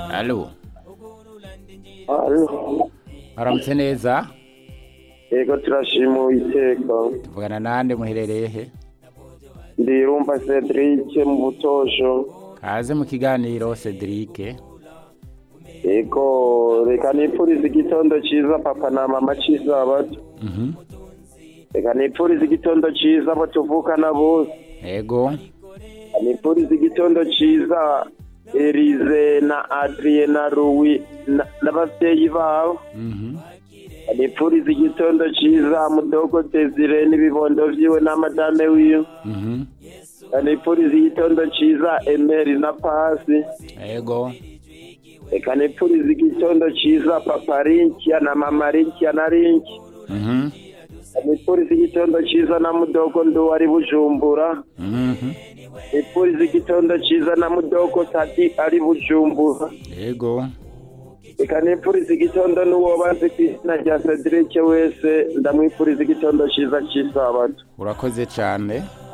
Alo, Alo. waramutse neza Yego turashima Uwiteka. tuvugana nande muherereye he Ndi Rumba Cedric mu Butosho. kaze mu kiganiro Cedric Yego reka nipfurize igitondo ciza papa na mama c'isabato. Mhm. Reka nipfurize igitondo ciza abo tuvukana bose. Ego Nipfurize igitondo ciza Elize na Adrien na Louis na- n'abavyeyi babo. Mhm. Nipfurize igitondo ciza Mudogo Desire n'ibibondo vyiwe na madame wiwe. Mhm. Nipfurize igitondo ciza Emery na Pasi. Ego Reka nipfurize igitondo ciza papa Rinkia na mama Rinkia na Rinki. Mhm. Nipfurize igitondo ciza na mudogo ndu ari Bujumbura. Mhm. Nipfurize igitondo ciza na mudogo Sadi ari Bujumbura. Ego Reka nipfurize igitondo n'uwo bazi kw'izina rya Cedric wese ndamwipfuriza igitondo ciza c'isabato. urakoze cyane